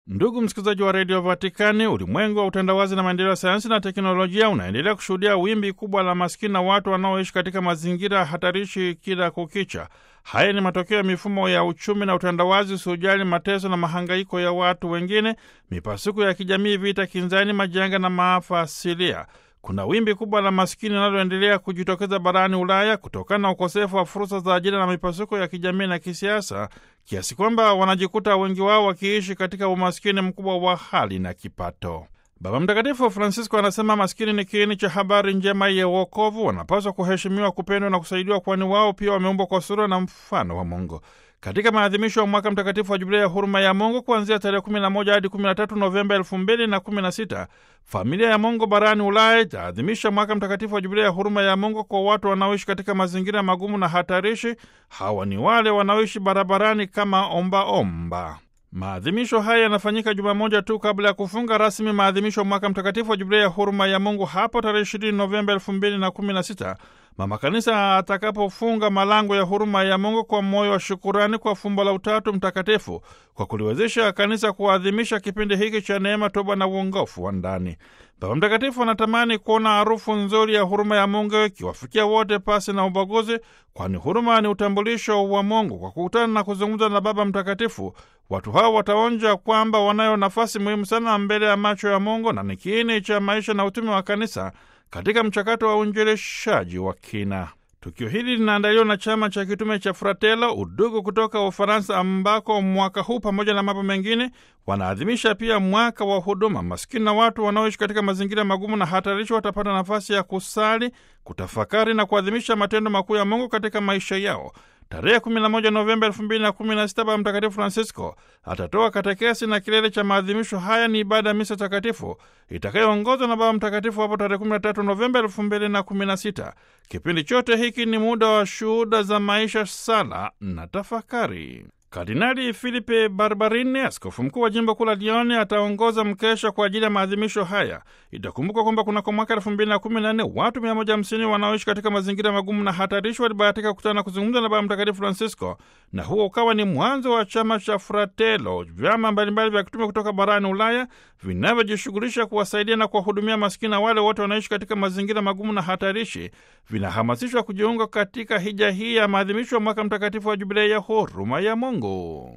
Ndugu msikilizaji wa redio Vatikani, ulimwengu wa utandawazi na maendeleo ya sayansi na teknolojia unaendelea kushuhudia wimbi kubwa la maskini na watu wanaoishi katika mazingira hatarishi kila kukicha. Haya ni matokeo ya mifumo ya uchumi na utandawazi usiojali mateso na mahangaiko ya watu wengine, mipasuko ya kijamii, vita kinzani, majanga na maafa asilia. Kuna wimbi kubwa la maskini linaloendelea kujitokeza barani Ulaya kutokana na ukosefu wa fursa za ajira na mipasuko ya kijamii na kisiasa, kiasi kwamba wanajikuta wengi wao wakiishi katika umaskini mkubwa wa hali na kipato. Baba Mtakatifu Francisco anasema maskini ni kiini cha habari njema ya uokovu, wanapaswa kuheshimiwa, kupendwa na kusaidiwa, kwani wao pia wameumbwa kwa sura na mfano wa Mungu. Katika maadhimisho ya mwaka mtakatifu wa jubilei ya huruma ya Mungu kuanzia tarehe 11 hadi 13 Novemba 2016, familia ya Mungu barani Ulaya itaadhimisha mwaka mtakatifu wa jubilei ya huruma ya Mungu kwa watu wanaoishi katika mazingira magumu na hatarishi. Hawa ni wale wanaoishi barabarani kama ombaomba omba. Maadhimisho haya yanafanyika juma moja tu kabla ya kufunga rasmi maadhimisho ya mwaka mtakatifu wa jubilei ya huruma ya Mungu hapo tarehe 20 Novemba 2016 mama kanisa atakapofunga malango ya huruma ya Mungu kwa moyo wa shukurani kwa fumbo la Utatu Mtakatifu kwa kuliwezesha kanisa kuadhimisha kipindi hiki cha neema, toba na uongofu wa ndani. Baba Mtakatifu anatamani kuona harufu nzuri ya huruma ya Mungu ikiwafikia wote pasi na ubaguzi, kwani huruma ni utambulisho wa Mungu. Kwa kukutana na kuzungumza na Baba Mtakatifu, watu hao wataonja kwamba wanayo nafasi muhimu sana mbele ya macho ya Mungu na ni kiini cha maisha na utume wa kanisa katika mchakato wa uinjilishaji wa kina. Tukio hili linaandaliwa na chama cha kitume cha Fratello Udugu kutoka Ufaransa, ambako mwaka huu pamoja na mambo mengine wanaadhimisha pia mwaka wa huduma. Maskini na watu wanaoishi katika mazingira magumu na hatarishi watapata nafasi ya kusali, kutafakari na kuadhimisha matendo makuu ya Mungu katika maisha yao. Tarehe 11 Novemba 2016 Baba Mtakatifu Francisco atatoa katekesi na kilele cha maadhimisho haya ni ibada ya misa takatifu itakayoongozwa na Baba Mtakatifu hapo tarehe 13 Novemba 2016. Kipindi chote hiki ni muda wa shuhuda za maisha, sala na tafakari. Kardinali Filipe Barbarini, askofu mkuu wa jimbo kuu la Lione, ataongoza mkesha kwa ajili ya maadhimisho haya. Itakumbuka kwamba kunako mwaka elfu mbili na kumi na nne watu mia moja hamsini wanaoishi katika mazingira magumu na hatarishi walibahatika kukutana na kuzungumza na Baba Mtakatifu Francisco, na huo ukawa ni mwanzo wa chama cha Fratello, vyama mbalimbali vya kitume kutoka barani Ulaya vinavyojishughulisha kuwasaidia na kuwahudumia maskini na wale wote wanaishi katika mazingira magumu na hatarishi, vinahamasishwa kujiunga katika hija hii ya maadhimisho ya mwaka mtakatifu wa jubilei ya huruma ya Mungu.